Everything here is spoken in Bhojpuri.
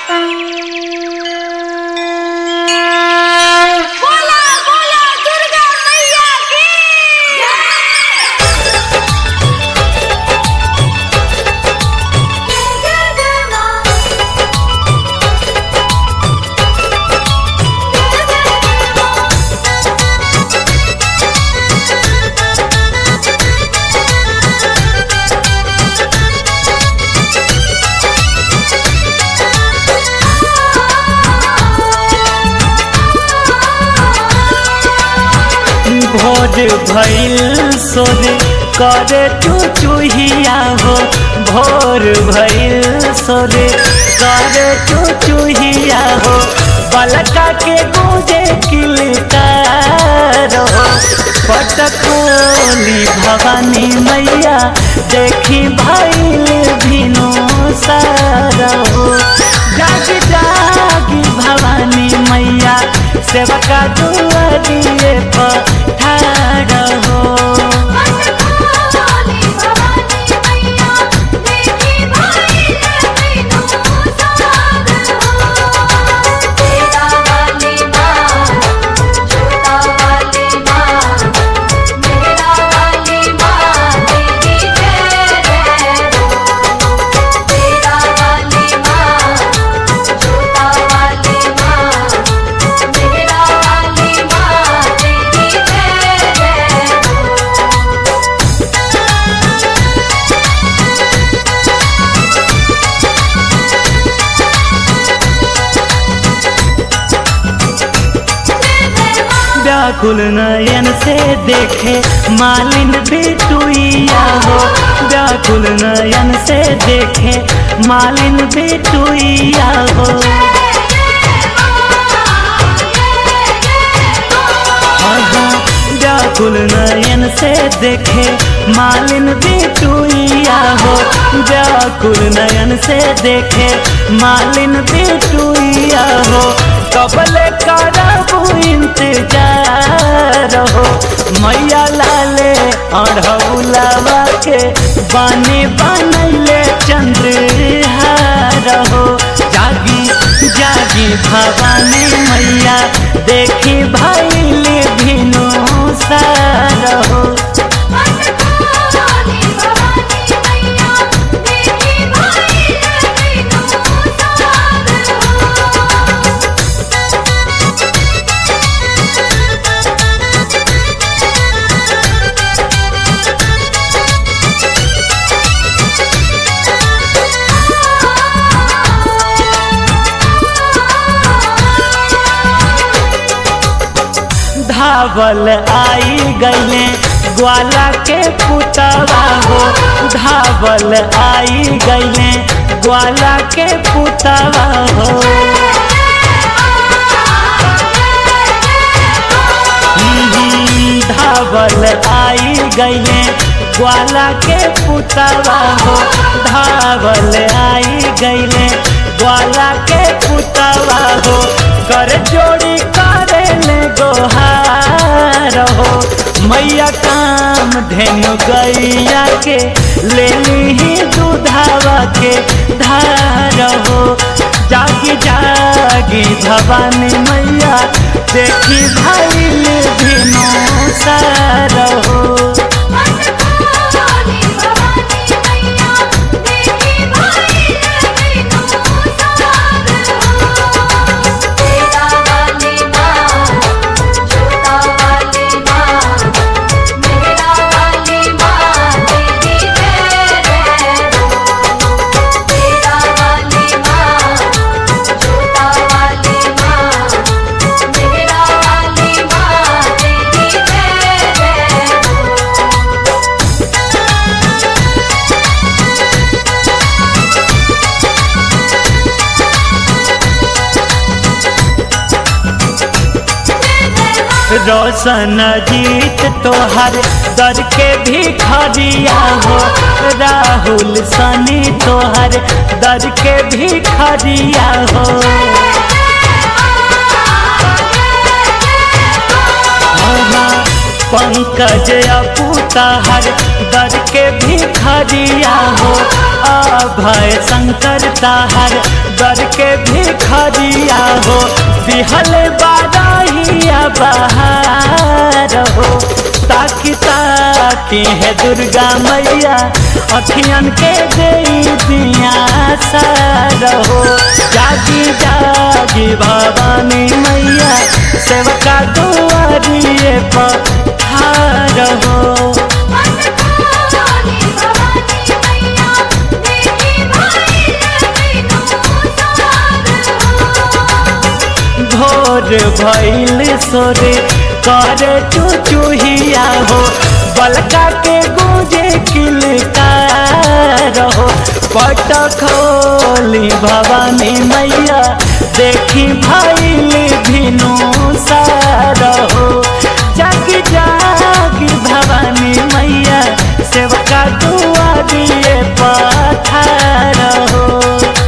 बोला बोला दुर्गा मैया की भोर भइल सोरे करे चुचुहिया हो भोर भइल सोरे करे चुचुहिया हो बलका के गूंजे किलकार हो पटकोली भवानी मैया देखी भइल भिनो सारा हो जाग जागी भवानी मैया सेवका दुआरिए पठार हो भवानी मैया देखी भाई बिनु सागर हो तेरा वाली माँ छोटा वाली माँ मेरा वाली माँ तेरी जय जय हो तेरा वाली माँ छोटा वाली माँ मेरा वाली माँ तेरी जय जय हो व्याकुल नयन से देखे मालिन बेटुइया हो व्याकुल नयन से देखे मालिन बेटुइया हो आहा, व्याकुल नयन से देखे मालिन बेटुइया हो व्याकुल नयन से देखे मालिन बेटुइया हो कबले करबू इंतजार हो मैया लाले अढ़ौलावा के बानी बनैले चंद्रहार हो जागी जागी भवानी मैया देखी भैल भिनो सार हो भवानी मैया देखी भाई बिनु सागर हो धावल आई गईले ग्वाला के पुतवा हो धावल आई गईले ग्वाला के पुतवा हो हम्म, धावल आई गईले ग्वाला के पुतवा हो धावल आई गईले ग्वाला के पुतवा हो कर जोड़ी करे ले गोहार हो मैया काम धेनु गैया के ले ली दूधावा के धार हो जागी जागी भवानी मैया देखी भैल भिनो सार हो भवानी मैया देखी भाई बिनु सागर हो तेरा वाली माँ छोटा वाली माँ मेरा वाली माँ तेरी जय जय हो तेरा वाली माँ छोटा वाली माँ मेरा वाली माँ तेरी जय जय हो रोशन जीत तोहर दर के भी खरिया हो राहुल सनी तोहर दर के भी खरिया हो आहा, पंकज अपूताहर दर के भिखरिया हो अभय शंकर ताहर दर के भिखरिया हो बिहल बारहिया बहार हो ताकि ताकि है दुर्गा मैया अखियन के दे दिया सारहो जागी जागी भवानी मैया सेवका दुआरिए पठार हो मन खोली भवानी मैया देखी भाई बिनु सार हो भोर भैल सोरे कर चुचुहिया हो बलका के गूंजे किलकार हो पट खोली भवानी मैया देखी भैल भिनु सार हो जागी जागी भवानी मैया सेवका दुआ दिए पठार हो